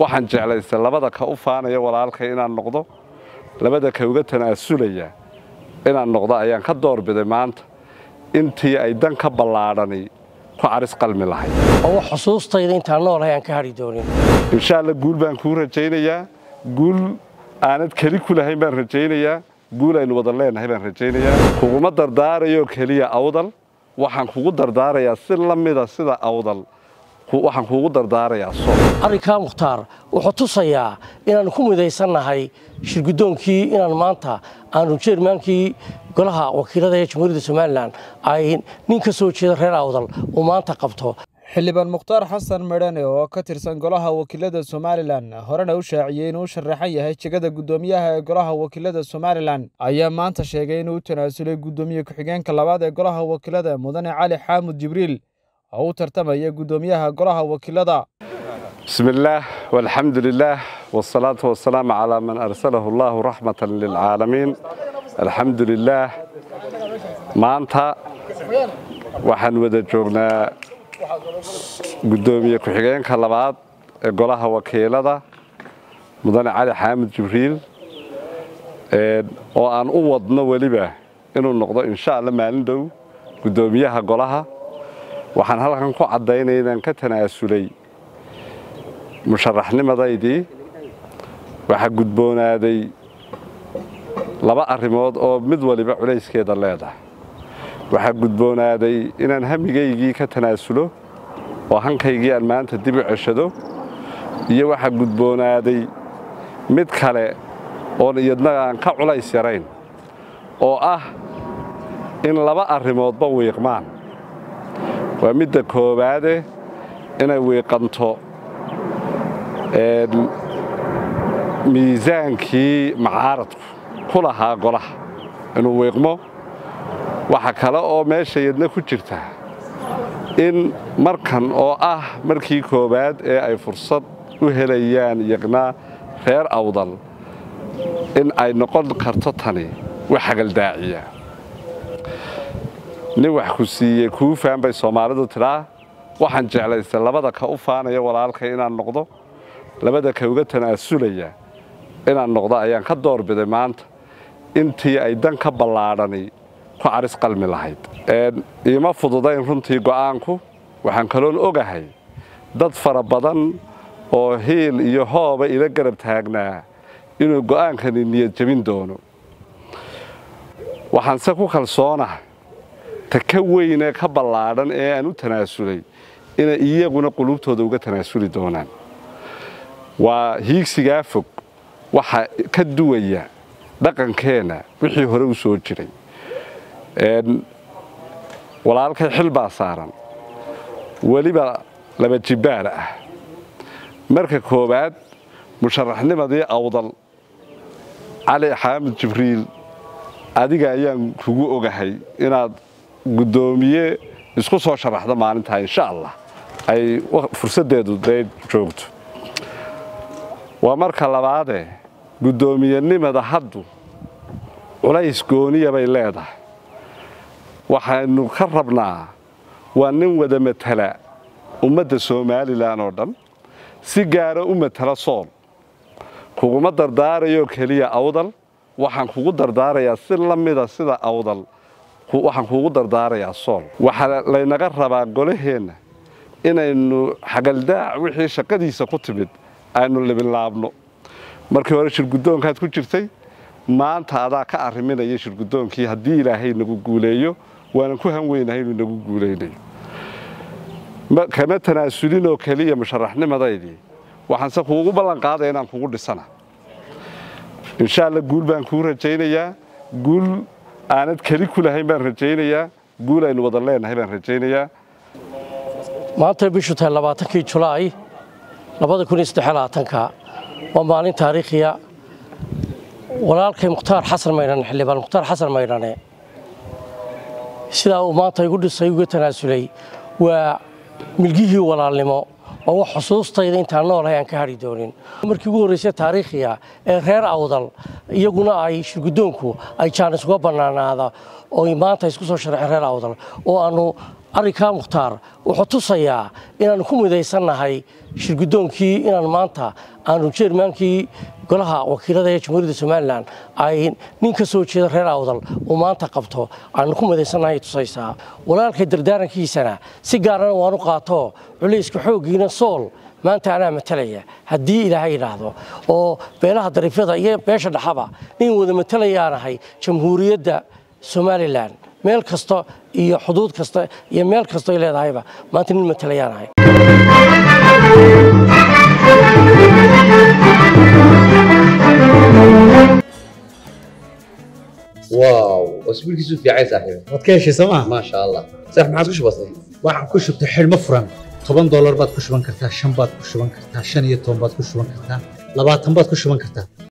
waxaan jeclaystay labada ka u faanaya walaalkay inaan noqdo labada ka uga tanaasulaya inaan noqdo ayaan ka doorbiday maanta intii ay dan ka ballaadhani ku caris qalmi lahayd oo wax xusuustayda intaan noolahay aan ka hadhi doonin insha alla guul baan kuu rajaynayaa guul aanad keli ku lahayn baan rajaynayaa guul aynu wada leenahay baan rajaynayaa kuguma dardaarayo keliya awdal waxaan kugu dardaarayaa si la mida sida awdal waxaan kuugu dardaarayaa so arrinkaa mukhtaar wuxuu tusayaa inaannu ku midaysannahay shirgudoonkii inaan maanta aanu jeermaankii golaha wakiilada ee jamhuuriyadda somalilan ay nin ka soo jeeda reer awdal uu maanta qabto xildhibaan mukhtaar xasan medhane oo ka tirsan golaha wakiilada somalilan horena u shaaciyey inuu u sharaxan yahay jegada guddoomiyaha ee golaha wakiilada somalilan ayaa maanta sheegay inuu u tanaasulay guddoomiye ku-xigeenka labaad ee golaha wakiilada mudane cali xaamud jibriil oo u tartamaya guddoomiyaha golaha wakiilada بسم الله والحمد لله والصلاة والسلام على من أرسله الله رحمة للعالمين الحمد لله maanta waxaan wada joognaa guddoomiye ku-xigeenka labaad ee golaha wakiilada mudane cali xaamid jibriil oo aan u wadno weliba inuu noqdo insha alla maalin dhow guddoomiyaha golaha waxaan halkan ku caddaynaya inaan ka tanaasulay musharaxnimadaydii waxaa gudboonaaday laba arrimood oo mid waliba culayskeeda leedahay waxaa gudboonaaday inaan hamigaygii ka tanaasulo oo hankaygii aan maanta dib u ceshado iyo waxaa gudboonaaday mid kale oon iyadna aan ka culays yarayn oo ah in laba arrimoodba wiiqmaan waa midda koowaade inay wiiqanto miisaankii macaaradku ku lahaa golaha inuu wiiqmo waxa kale oo meesha yadna ku jirta in markan oo ah markii koowaad ee ay fursad u helayaan yaqnaa reer awdal in ay noqon karto tani wax hagaldaaciya nin wax ku siiyey kuu faan bay soomaalidu tidhaa waxaan jeclaystay labada ka u faanaya walaalkay inaan noqdo labada ka uga tanaasulaya inaan noqdo ayaan ka doorbiday maanta intii ay dan ka ballaadhani ku caris qalmi lahayd iima fududayn runtii go'aanku waxaan kaloon ogahay dad fara badan oo hiil iyo hooba ila garab taagnaa inuu go'aankani niyad jebin doono waxaanse ku kalsoonahay ta ka weynee ka ballaadhan ee aan u tanaasulay inay iyaguna qulubtooda uga tanaasuli doonaan waa hiigsigaa fog waxa ka duwaya dhaqankeenna wixii hore u soo jiray walaalkay xil baa saaran weliba laba jibbaar ah marka koowaad musharaxnimadii awdal cali xaamid jibriil adiga ayaan kugu ogahay inaad guddoomiye isku soo sharaxdo maalintaa insha allah ay fursaddeedu dee joogto waa marka labaadee guddoomiyenimada haddu culays gooniya bay leedahay waxaynu ka rabnaa waa nin wada matala ummadda somalilan oo dhan si gaara u matala sool kuguma dardaarayo keliya awdal waxaan kugu dardaarayaa si la mida sida awdal waxaan kuugu dardaarayaa sool waxaa laynaga rabaa golaheenna inaynu xagaldaac wixii shaqadiisa ku timid aynu libinlaabno markii hore shirguddoonkaad ku jirtay maanta adaa ka arriminaya shirguddoonkii haddii ilaahay nagu guuleeyo waanan ku han weynahay inuu nagu guulaynayo kama tanaasulinoo keliya musharaxnimadaydii waxaanse kuugu ballan qaadaya inaan kugu dhisana insha alla guul baan kuu rajaynayaa guul aanad keli ku lahayn baan rajaynayaa guul aynu wada leenahay baan rajaynayaa maantay bishu tahay labaatankii julaay labada kun iyo saddexlabaatanka waa maalin taariikhiya walaalkay mukhtaar xasan maydhane xildhibaan mukhtaar xasan maydhane sidaa uu maanta igu dhisay uga tanaasulay waa milgihii walaalnimo oo wax xusuustayda intaan noolahay aan ka hadhi doonin markii ugu horraysay taariikhiya ee reer awdal iyaguna ay shirguddoonku ay jaanis uga bannaanaada oo maanta isku soo sharxeen reer awdal oo aannu arrinkaa mukhtaar wuxuu tusayaa inaannu ku midaysannahay shirgudoonkii inaan maanta aanu jeermaankii golaha wakiilada ee jamhuuriyadda somalilan ay nin ka soo jeeda reer awdal uu maanta qabto aanu ku madaysannahay tusaysaa walaalkay dardaarankiisana si gaarana waanu qaato culayska xooggiina sool maanta anaa matalaya haddii ilaahay yidhaahdo oo beelaha dariifyada iyo beesha dhaxaba nin wada matalayaanahay jamhuuriyadda somalilan meel kasta iyo xuduud kasta iyo meel kastoy leedahayba maanta nin matalayaanahay واو اسبوعك في عين صاحبي waad ka heshay sooma ما شاء الله صح ما عادش بسيط waxaan ku shubtay xidhmo furan toban doolar baad ku shuban kartaa shan baad ku shuban kartaa shan iyo toban baad ku shuban kartaa labaatan baad ku shuban kartaa